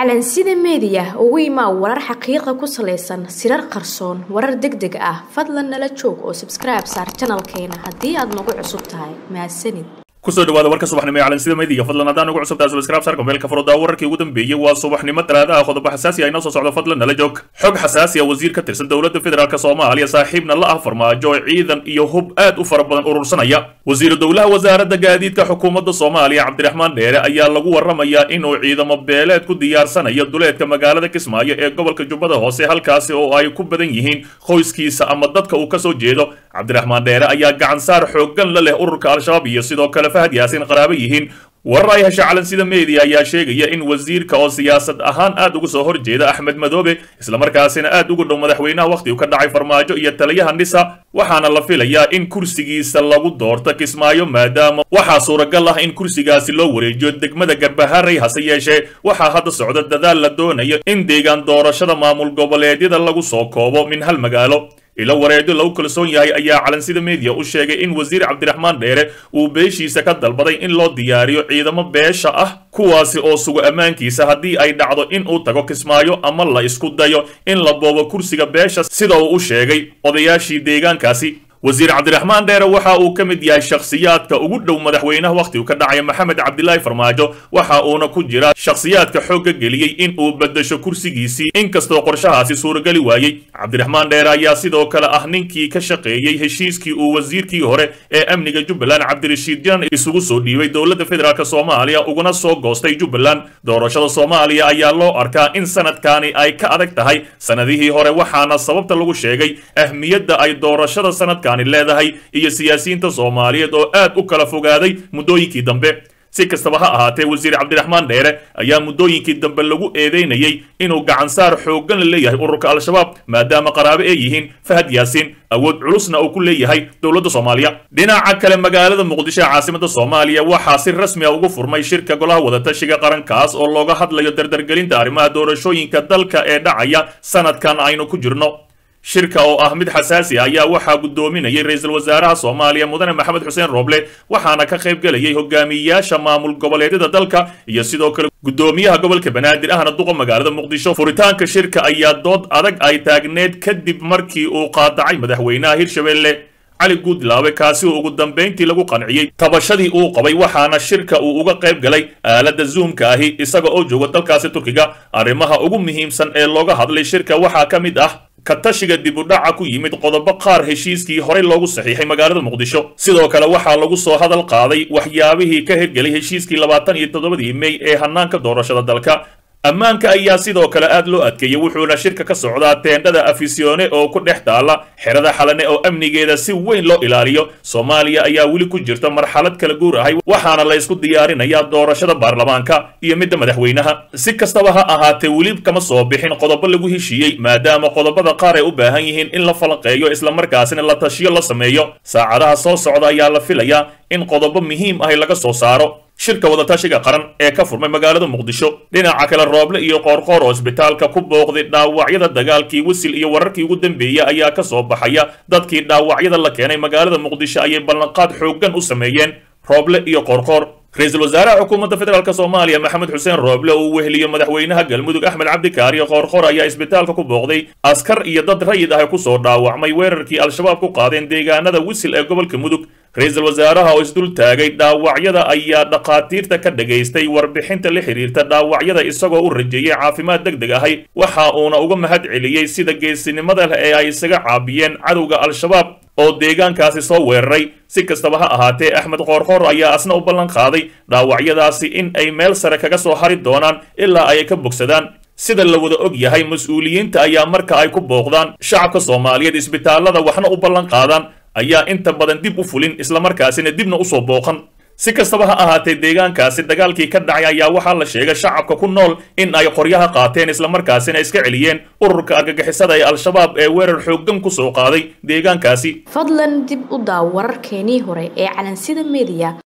calansida meediya ugu imaa warar xaqiiqa ku salaysan sirar qarsoon warar deg deg ah fadlan nala joog oo sabskribe saar janalkeena haddii aad nagu cusub tahay mahadsanid kusoo dhawaada warka subaxnimo ee calansida meediga fadlan haddaan ugu cusubtaa subscribe sarka meelka furudaa wararkii ugu dambeeyey waa subaxnimo talaadaha qodobo xasaasi ah inoo soo socdo fadlan nala joog xog xasaasi ah wasiir ka tirsan dowladda federaalk soomaaliya saaxiibna la ah farmaajo ciidan iyo hub aad u fara badan urursanaya wasiiru dowlaha wasaaradda gaadiidka xukuumadda soomaaliya cabdiraxmaan dheere ayaa lagu warramayaa inuu ciidamo beeleed ku diyaarsanayo duleedka magaalada kismaayo ee gobolka jubbada hoose halkaasi oo ay ku badan yihiin qoyskiisa ama dadka uu kasoo jeedo cabdiraxmaan dheere ayaa gacansaar xooggan la leh ururka al-shabaab iyo sidoo kale fahad yaasin qaraabo yihiin warar ay hesha calansida media ayaa sheegaya in wasiirka oo siyaasad ahaan aad uga soo horjeeda axmed madoobe islamarkaasina aad ugu dhow madaxweynaha wakhti uu ka dhacay farmaajo iyo taliyaha nisa waxaana la filayaa in kursigiisa lagu doorto kismaayo maadaama waxaa suuragal ah in kursigaasi loo wareejiyo degmada garbaharey hase yeeshee waxaa hadda socda dadaal la doonayo in deegaan doorashada maamul goboleedyada lagu soo koobo min hal magaalo ilo wareedo lagu kalsoon yahay ayaa calansida media u sheegay in wasiir cabdiraxmaan dheere uu beeshiisa ka dalbaday in loo diyaariyo ciidamo beesha ah kuwaasi oo sugo ammaankiisa haddii ay dhacdo in uu tago kismaayo ama la isku dayo in la boobo kursiga beesha sida uu u sheegay odayaashii deegaankaasi wasiir cabdiraxmaan dheere waxa uu ka mid yahay shakhsiyaadka ugu dhow madaxweynaha wakhtigu ka dhacaya maxamed cabdilaahi farmaajo waxa uuna ku jira shakhsiyaadka xoogga geliyey in uu bedasho kursigiisii inkastoo qorshahaasi suurageli waayey cabdiraxmaan dheere ayaa sidoo kale ah ninkii ka shaqeeyey heshiiskii uu wasiirkii hore ee amniga jubbaland cabdirashiid janan isugu soo dhiibay dowladda federaalk soomaaliya uguna soo goostay jubbaland doorashada soomaaliya ayaa loo arkaa in sanadkaani ay ka adag tahay sanadihii hore waxaana sababta lagu sheegay ahmiyadda ay doorashada sanadka leedahay iyo siyaasiyiinta soomaaliyeed oo aad u kala fogaaday muddooyinkii dambe si kastaba ha ahaatee wasiir cabdiraxmaan dheere ayaa muddooyinkii dambe lagu eedeynayey inuu gacansaar xooggan la leeyahay ururka al-shabaab maadaama qaraabo ay yihiin fahad yaasiin awood culusna uu ku leeyahay dowladda soomaaliya dhinaca kale magaalada muqdisho ee caasimada soomaaliya waxaa si rasmi a ugu furmay shirka golaha wadatashiga qarankaas oo looga hadlayo dardargelinta arrimaha doorashooyinka dalka ee dhacaya sanadkan aynu ku jirno shirka oo ah mid xasaasi ah ayaa waxaa guddoominayay ra-iisul wasaaraha soomaaliya mudane maxamed xuseen rooble waxaana ka qayb gelayay hogaamiyayaasha maamul goboleedyada dalka iyo sidoo kale guddoomiyaha gobolka banaadir ahna duqa magaalada muqdisho furitaanka shirka ayaa dood adag ay taagneed kadib markii uu qaadacay madaxweynaha hirshabelle cali guudlaawe kaasi oo ugu dambayntii lagu qanciyey tabashadii uu qabay waxaana shirka uu uga qayb galay aaladda zoomka ahi isaga oo jooga dalkaasi turkiga arrimaha ugu muhiimsan ee looga hadlay shirka waxaa ka mid ah ka tashiga dib u dhaca ku yimid qodobo qaar heshiiskii horey loogu saxiixay magaalada muqdisho sidoo kale waxaa lagu soo hadal qaaday waxyaabihii ka hirgelay heshiiskii labaatan iyo toddobadii mey ee hanaanka doorashada dalka ammaanka ayaa sidoo kale aad loo adkeeyey wuxuuna shirka ka socdaa teendhada afisione oo ku dhex taala xerada xalane oo amnigeeda si weyn loo ilaaliyo soomaaliya ayaa weli ku jirta marxalad kala guur ahay waxaana la ysku diyaarinayaa doorashada baarlamaanka iyo midda madaxweynaha si kastaba ha ahaatee weli kama soo bixin qodobo lagu heshiiyey maadaama qodobada qaar ay u baahan yihiin in la falanqeeyo islamarkaasina la tashiyo la sameeyo saacadaha soo socda ayaa la filayaa in qodobo muhiim ahi laga soo saaro shirka wadatashiga qaran ee ka furmay magaalada muqdisho dhinaca kale rooble iyo qoorqoor oo isbitaalka ku booqday dhaawacyada dagaalkii wisil iyo wararkii ugu dambeeyey ayaa ka soo baxaya dadkii dhaawacyada la keenay magaalada muqdisho ayay ballanqaad xooggan u sameeyeen rooble iyo qoorqoor ra-iisul wasaaraha xukuumadda federaalk soomaaliya maxamed xuseen rooble uu weheliyo madaxweynaha galmudug axmed cabdikaariyo qoorqoor ayaa isbitaalka ku booqday askar iyo dad rayid ah kusoo dhaawacmay weerarkii al-shabaab ku qaadeen deegaanada wisil ee gobolka mudug ra-iisul wasaaraha oo isdul taagay dhaawacyada ayaa dhakhaatiirta ka dhagaystay warbixinta la xiriirta dhaawacyada isagoo u rajeeyey caafimaad deg deg ahay waxa uuna uga mahad celiyey sida geesinimada leh ee ay isaga caabiyeen cadowga al-shabaab oo deegaankaasi soo weeraray si kastaba ha ahaatee axmed qoorqoor ayaa asna u ballan qaaday dhaawacyadaasi in ay meel sare kaga soo hari doonaan ilaa ay ka bogsadaan sida la wada og yahay mas-uuliyiinta ayaa marka ay ku booqdaan shacabka soomaaliyeed isbitaallada waxna u ballan qaadaan ayaa inta badan dib u fulin islamarkaasina dibna usoo booqan si kastaba ha ahaatee deegaankaasi dagaalkii ka dhacay ayaa waxaa la sheegay shacabka ku nool in ay qoryaha qaateen islamarkaasina iska celiyeen ururka argagixisada ee al-shabaab ee weerar xooggan ku soo qaaday deegaankaasi fadlan dib u daaw wararkeenii hore ee calansida media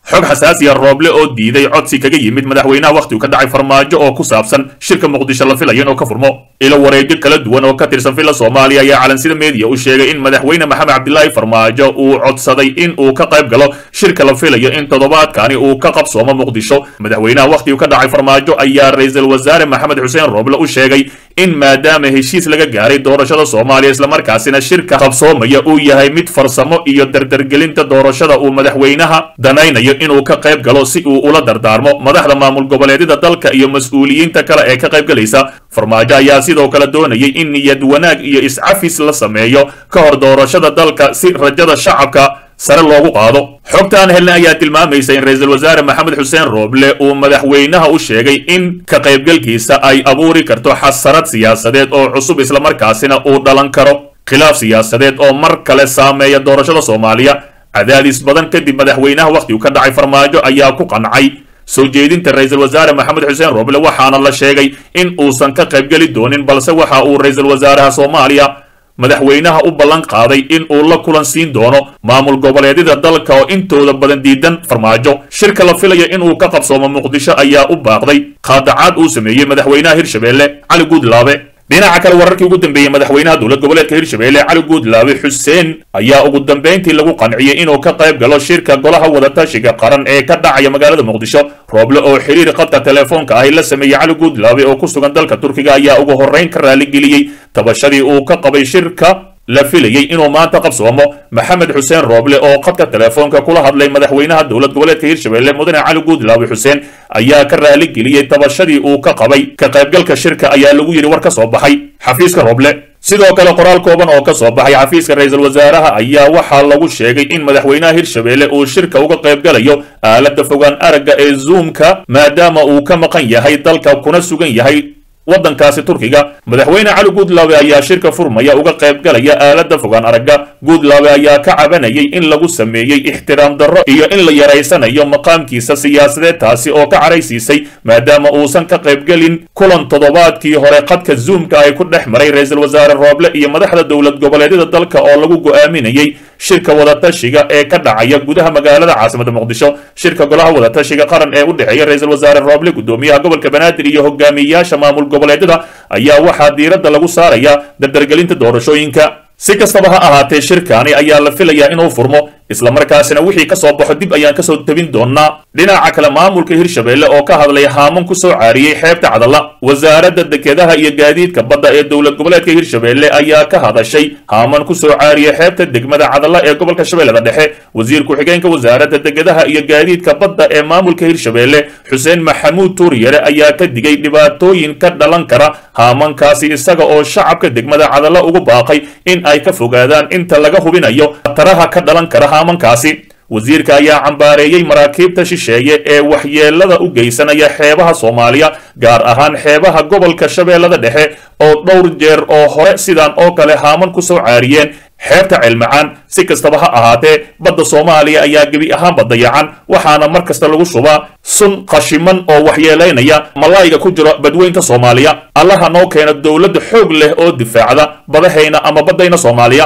xog xasaasiya rooble oo diiday codsi kaga yimid madaxweynaha wakhtigu ka dhacay farmaajo oo ku saabsan shirka muqdisho la filayo inuu ka furmo ilo wareegyo kala duwan oo ka tirsan villa soomaaliya ayaa calansida meediya u sheegay in madaxweyne maxamed cabdilaahi farmaajo uu codsaday in uu ka qayb galo shirka la filayo in toddobaadkani uu ka qabsoomo muqdisho madaxweynaha wakhtigu ka dhacay farmaajo ayaa ra-iisul wasaare maxamed xuseen rooble u sheegay in maadaama heshiis laga gaaray doorashada soomaaliya islamarkaasina shirka qabsoomaya uu yahay mid farsamo iyo dardargelinta doorashada uu madaxweynaha danaynayo inuu ka qayb galo si uu ula dardaarmo madaxda maamul goboleedyada dalka iyo mas-uuliyiinta kale ee ka qayb galaysa farmaajo ayaa sidoo kale doonayay in niyad wanaag iyo iscafis la sameeyo ka hor doorashada dalka si rajada shacabka sare loogu qaado xogtaan helna ayaa tilmaamaysa in ra-iisul wasaare maxamed xuseen rooble uu madaxweynaha u sheegay in ka qaybgalkiisa ay abuuri karto xasarad siyaasadeed oo cusub islamarkaasina uu dhalan karo khilaaf siyaasadeed oo mar kale saameeya doorashada soomaaliya cadaadis badan kadib madaxweynaha wakhtigu ka dhacay farmaajo ayaa ku qancay soo jeedinta ra-iisul wasaare maxamed xuseen rooble waxaana la sheegay in uusan ka qaybgeli doonin balse waxa uu ra-iisul wasaaraha soomaaliya madaxweynaha u ballan qaaday in uu la kulan siin doono maamul goboleedyada dalka oo intooda badan diidan farmaajo shirka la filaya inuu ka qabsoomo muqdisho ayaa u baaqday qaadacaad uu sameeyey madaxweynaha hirshabeelle cali guudlaabe dhinaca kale wararkii ugu dambeeyey madaxweynaha dowlad goboleedka hirshabeelle cali guudlaabe xuseen ayaa ugu dambayntii lagu qanciyey inuu ka qayb galo shirka golaha wadatashiga qaran ee ka dhacaya magaalada muqdisho rooble oo xiriir qadka telefoonka ahi la sameeyey cali guudlaabe oo ku sugan dalka turkiga ayaa ugu horrayn ka raaligeliyey tabashadii uu ka qabay shirka la filayey inuu maanta qabsoomo maxamed xuseen rooble oo qadka telefoonka kula hadlay madaxweynaha dowlad goboleedka hirshabeelle mudane cali guudlaabe xuseen ayaa ka raaligeliyey tabashadii uu ka qabay ka qaybgalka shirka ayaa lagu yidhi war ka soo baxay xafiiska rooble sidoo kale qoraal kooban oo ka soo baxay xafiiska ra-iisul wasaaraha ayaa waxaa lagu sheegay in madaxweynaha hirshabeelle uu shirka uga qaybgalayo aaladda fogaan aragga ee zoomka maadaama uu ka maqan yahay dalka kuna sugan yahay waddankaasi turkiga madaxweyne cali guudlaabe ayaa shirka furmaya uga qaybgalaya aaladda fogaan aragga guudlaabe ayaa ka cabanayay in lagu sameeyey ixtiraam darro iyo in la yaraysanayo maqaamkiisa siyaasadeed taasi oo ka caraysiisay maadaama uusan ka qaybgelin kulan toddobaadkii hore qadka zoomka ay ku dhex maray ra-iisul wasaare rooble iyo madaxda dowlad goboleedyada dalka oo lagu go'aaminayey shirka wadatashiga ee ka dhacaya gudaha magaalada caasimada muqdisho shirka golaha wadatashiga qaran ee u dhexeeya ra-iisul wasaare rooble gudoomiyaha gobolka banaadir iyo hogaamiyayaasha maamul goboleedyada ayaa waxaa diiradda lagu saarayaa dardargelinta doorashooyinka si kastaba ha ahaatee shirkaani ayaa la filayaa inuu furmo islamarkaasina wixii ka soo baxo dib ayaan kasoo tebin doonaa dhinaca kale maamulka hirshabeelle oo ka hadlay haaman ku soo caariyey xeebta cadalla wasaaradda dekedaha iyo gaadiidka badda ee dowlad goboleedka hirshabeelle ayaa ka hadashay haaman ku soo caariyey xeebta degmada cadalla ee gobolka shabeellada dhexe wasiir ku-xigeenka wasaaradda dekedaha iyo gaadiidka badda ee maamulka hirshabeelle xuseen maxamuud tuuryare ayaa ka digay dhibaatooyin ka dhalan kara haamankaasi isaga oo shacabka degmada cadalla ugu baaqay in ay ka fogaadaan inta laga hubinayo khataraha ka dhalan kara haamankaasi wasiirka ayaa cambaareeyey maraakiibta shisheeye ee waxyeelada u geysanaya xeebaha soomaaliya gaar ahaan xeebaha gobolka shabeellada dhexe oo dhowr jeer oo hore sidan oo kale haaman ku soo caariyeen xeebta ceelmacaan si kastaba ha ahaatee badda soomaaliya ayaa gebi ahaanba dayacan waxaana mar kasta lagu shubaa sun qashiman oo waxyeelaynaya malaayiga ku jira badweynta soomaaliya allaha noo keena dowladda xoog leh oo difaacda badahayna ama baddayna soomaaliya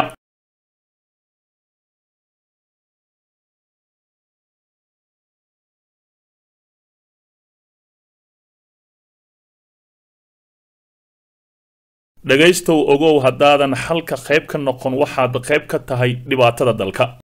dhegaystow ogow haddaadan xalka qayb ka noqon waxaad qayb ka tahay dhibaatada dalka